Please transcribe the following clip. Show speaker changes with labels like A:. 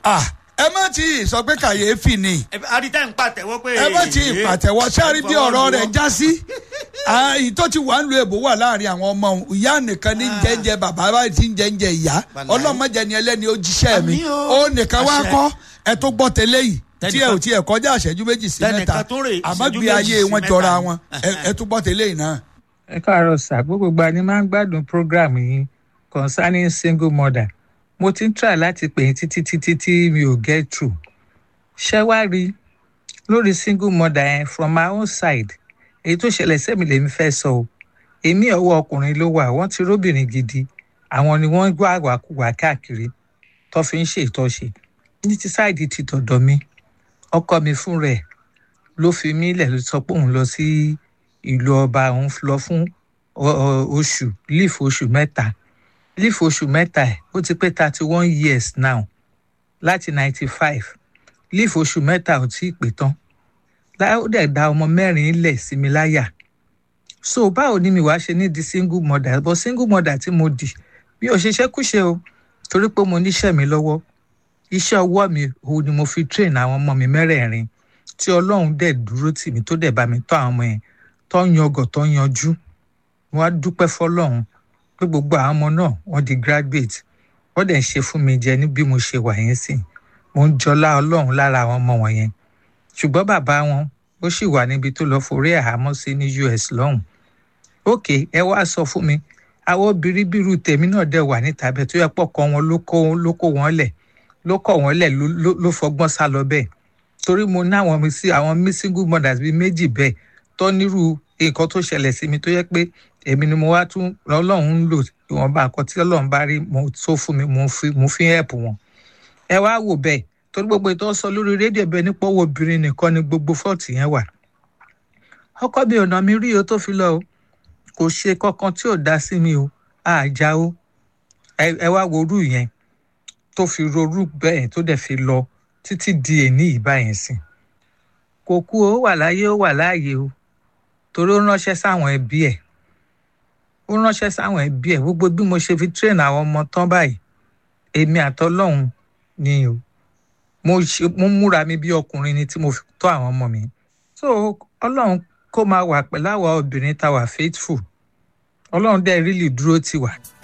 A: ah ẹ má tí ì sọ pé kàyéfì ni
B: àdìtẹ́ ń pàtẹ́wọ́ pé.
A: ẹ má tí ì pàtẹ́wọ́ sáré bí ọ̀rọ̀ rẹ̀ já sí èyí tó ti wà ń lo èbó wà láàrin àwọn ọmọ òun ìyá nìkan ní jẹ́njẹ́ bàbá báyìí ti ń jẹ́njẹ́ ìyá ọlọ́mọdé ni ẹlẹ́ni ó jíṣẹ́ mi
B: Àmín o.
A: ó nìkan wá
B: Àṣẹ.
A: kọ́ ẹ tó gbọ́ tẹ́lẹ̀ yìí tí ẹ
B: Tẹnìkan-
A: ò tí ẹ kọjá àṣẹjú méjì sí
B: Tẹnìkan
A: mẹ́ta
B: tún rè
A: àmọ́
B: ìṣẹ́jú
A: gbé
B: méjì
A: ayé
B: sí
A: wọn
B: mẹ́ta
A: jọra
B: ni.
A: wọn ẹ- ẹ tó gbọ́ tẹ́lẹ̀ yìí náà.
C: ẹ káàárọ̀ sà gbogbo gba ni máa ń gbádùn program yìí concerning single mother mo ti ń try láti pè yín títí títí tí mi ò get through ṣé wá rí lórí single mother yẹn from my own side èyí tó ṣẹlẹ̀ sẹ́mi lèmi fẹ́ sọ o èmi ọwọ́ ọkùnrin ló wà wọ́n ti róbìnrin gidi àwọn ni wọ́n gbọ́ àwàkùwà káàkiri tó fi ń ṣe ìtọ́ṣe ní ti sáìdì ti tọ̀dọ̀ mi ọkọ mi fún rẹ̀ ló fi mí lẹ̀ ló sọ pé òun lọ sí ìlú ọba òun lọ fún ọ- ọ- oṣù leaf oṣù mẹ́ta leaf oṣù mẹ́ta ẹ̀ ó ti pé thirty one years now láti ninety five leaf oṣù mẹ́ta ò tí ì pé tán Lá- ó dẹ̀ da ọmọ mẹ́rin lẹ̀ sí mi láyà so báwo ni mi wàá ṣe ní di single mother but single mother tí mo dì mi ò ṣiṣẹ́ kúṣe o torí pé mo níṣẹ́ mi lọ́wọ́ iṣẹ́ ọwọ́ mi òun ni mo fi train àwọn ọmọ mi mẹ́rẹ̀ẹ̀rin tí ọlọ́run dẹ̀ dúró tì mí tó dẹ̀ bá mi tọ́ àwọn ọmọ yẹn tó ń yangàn tó ń yanjú wọ́n á dúpẹ́ fọlọ́run pé gbogbo àwọn ọmọ náà wọ́n di graduate wọ́n dẹ̀ ń ṣe fún mi jẹ ní bí mo ṣe wà yẹn sìn mo ń jọlá ọlọ́run lára àwọn ọmọ wọn yẹn ṣùgbọ́n bàbá wọn ó sì wà níbi tó lọ forí àhámọ́ sí ní US lọ́hùn ókè ẹ wá sọ fún mi àwọn obìnrin bírú tèmi náà dẹ̀ wà níta bẹ́ẹ̀ tó yẹ pọ̀ kọ́ wọn ló kó ló kó wọn lẹ̀ ló kọ̀ wọ́n lẹ̀ ló- ló- ló fọgbọ́n sá lọ bẹ́ẹ̀ torí mo ní àwọn mi sí àwọn mi single mothers bíi méjì bẹ́ẹ̀ tó nírú nǹkan tó ṣẹlẹ̀ sí mi tó yẹ pé èmi ni mo wá tún ọlọ́run ń lò ìwọ̀nba nǹkan tí ọlọ́run bá rí mo tó fún mi mo fi mo fi help wọn. ẹ wá wò bẹ́ẹ̀ torí gbogbo ìtọ́ sọ lórí rédíò bẹ́ẹ̀ nípa owó obìnrin nìkan ni gbogbo fọ́ọ̀tì yẹn wà. ọkọ mi ò nà mí rí o tó fi lọ o kò ṣe kankan tí ò dá sí mi o àjà o ẹ ẹ wá wo orú yẹn tó fi rorú bẹ́ẹ̀ tó dẹ̀ fi lọ títí di èní ìbá yẹn sìn kò kú o ó wà láyé ó wà láàyè o torí ó ránṣẹ́ sáwọn ẹbí ẹ̀ ó ránṣẹ́ sáwọn ẹbí ẹ̀ gbogbo bí mo ṣe fi train àwọn ọmọ tán báyìí èmi àtọlọ́hun ni o mo ṣe mo múra mi bí ọkùnrin ni tí mo fi tọ́ àwọn ọmọ mi so ọlọ́run kó máa wà pẹ̀lú àwa obìnrin tá a wà faithful ọlọ́run dẹ̀ really dúró tì wá